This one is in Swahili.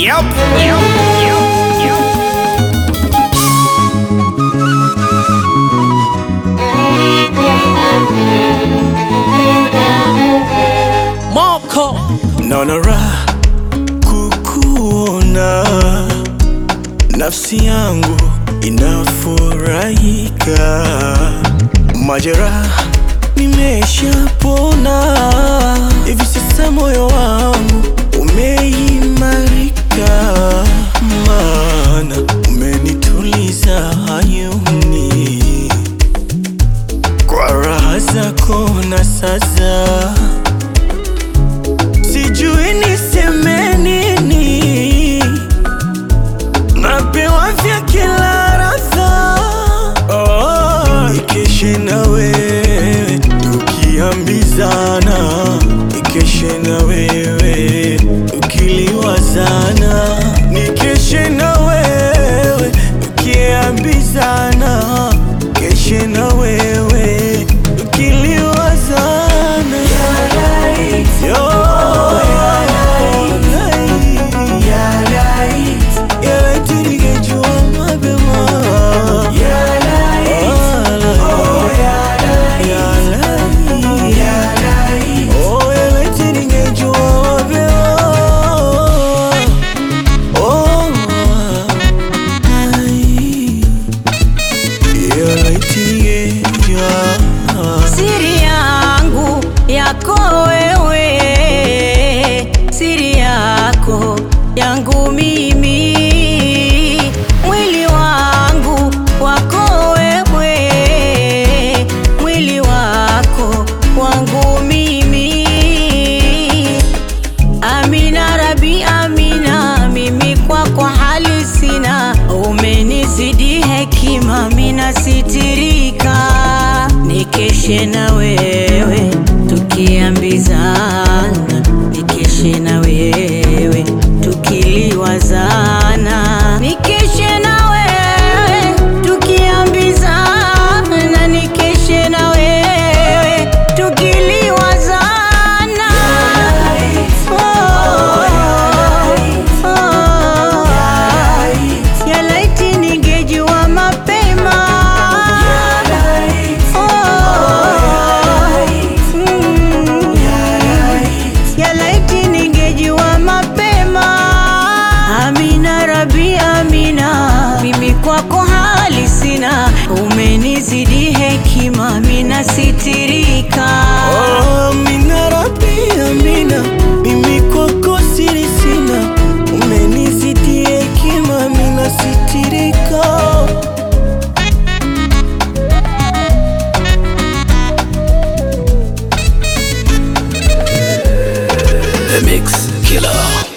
Yep, yep, yep, yep. Moko Naona raha kukuona, nafsi yangu inafurahika, majeraha nimeshapona, hivi sasa moyo wangu umeimarika, maana umenituliza hayuni kwa raha zako na sasa sijui niseme nini, napewa vya kila radha. Oh, ikeshe na wewe tukiambizana, ikeshe na wewe tukiliwazana, nikeshe na wewe tukiambizana, keshe na wewe tukiliwazana. Yo, ya laiti ningejua mapema. Ya laiti. Oh, ya laiti ningejua mapema. Oh, ai. Ya laiti ningejua. siri yangu yako wewe, siri yako yangu mimi, mwili wangu wako wewe, mwili wako wangu mimi. Amina Rabi, Amina, mimi kwako hali sina, umenizidi hekima, mina sitirika, nikeshe na wewe tukiambizana, nikeshe na wewe tukiliwazana, nikeshe na wewe tukiambizana, nikeshe na wewe tukiliwazana. Ya laiti ningejua mapema. Mm. Ya laiti ningejua mapema. Amina Rabi, Amina, mimi kwako hali sina, umenizidi hekima, mina sitirika. Oh, Amina Rabbi, Amina, mimi kwako siri sina, umenizidi hekima, mina sitirika. The Mix Killer.